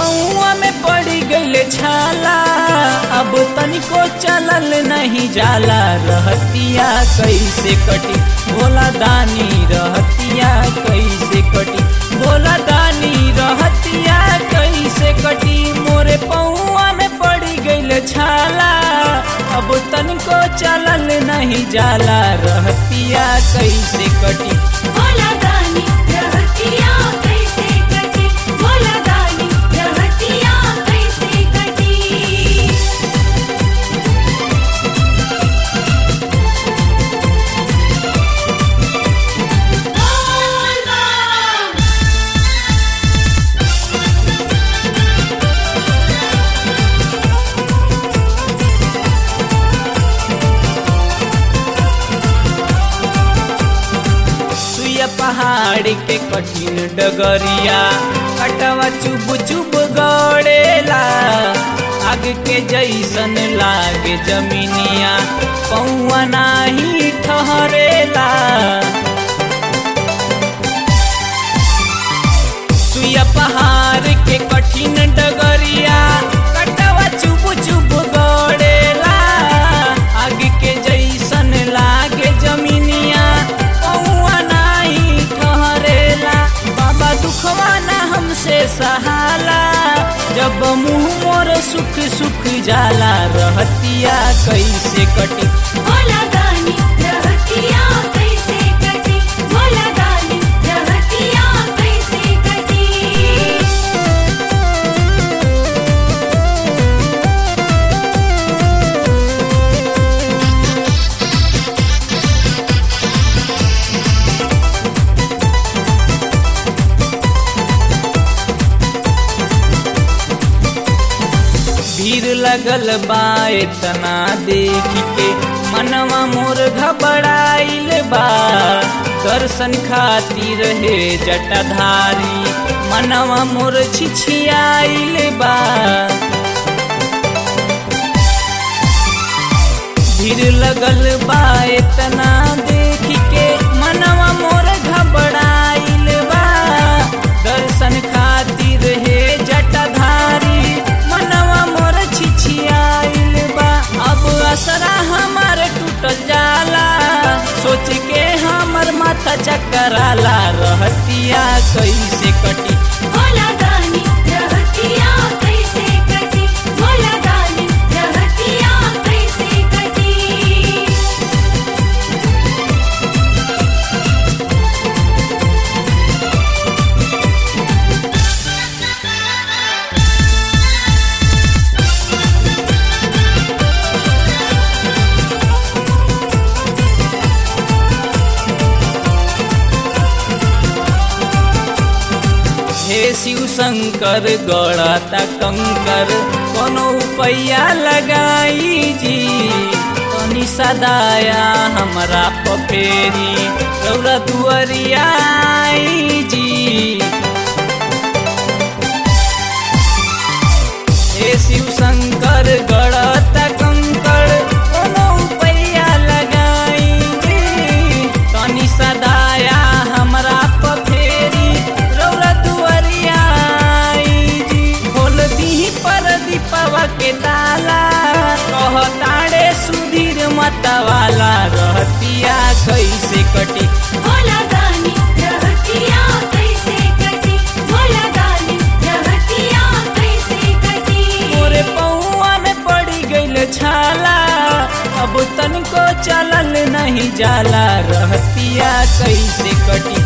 पौआ में पड़ी गईल छाला अब तनिको चलल नहीं जाला रहतिया कैसे कटी भोला दानी रहतिया कैसे कटी भोला दानी रहतिया कैसे कटी मोरे पौआ में पड़ी गईल छाला अब तनिको चलल नहीं जाला रहतिया कैसे कटी भोला दानी रहतिया कैसे कटी भोला दानी रहतिया कैसे कटी बोल बम सुया पहाड़ के कठिन डगरिया कटवा चुब चुब गड़ेला आग के जैसन लागे जमीनिया पौआ नाही ठहरेला सुया पहाड़ के कठिन डगरिया कटवा चुब चुब गड़ेला आग के जैसन लागे जमीनिया पौआ नाही ठहरेला बाबा दुखवा ना हमसे सहाला जब मुंह मोर सुख सुख जाला रहतिया कैसे कटी भोला दानी रहतिया कैसे कटी भोला दानी रहतिया कैसे कटी भीड़ लगल बा इतना देख के मनवा मोर घबराइल बा दर्शन खातिर हे जटाधारी मनवा मोर छिछियाइल बा भीड़ लगल बा इतना देख के मनवा मोर घबराइल बा दर्शन खातिर हे जटाधारी मनवा मोर छिछियाइल बा अब असरा हमार टूटल जाला सोच के हमर माथा चकराला रहतिया कैसे कटी भोला दानी रहतिया कैसे कटी भोला दानी रहतिया कैसे कटी हे शिव शंकर गड़ाता कंकर कोनो पैया लगाई जी तनी सदाया हमरा पफेरी रौरा दुअरिया आई जी हे शिव शंकर गड़ाता कंकर कोनो पैया लगाई जी तनी सदाया हमरा पफेरी रौरा दुअरिया आई जी खोल दीही पर दीपवा के ताला कहताड़े सुधीर मतवाला रहतिया कैसे कटी भोला दानी रहतिया कैसे कटी भोला दानी रहतिया कैसे कटी मोरे पौआ में पड़ी गईल छाला अब तनिको चलल नहीं जाला रहतिया कैसे कटी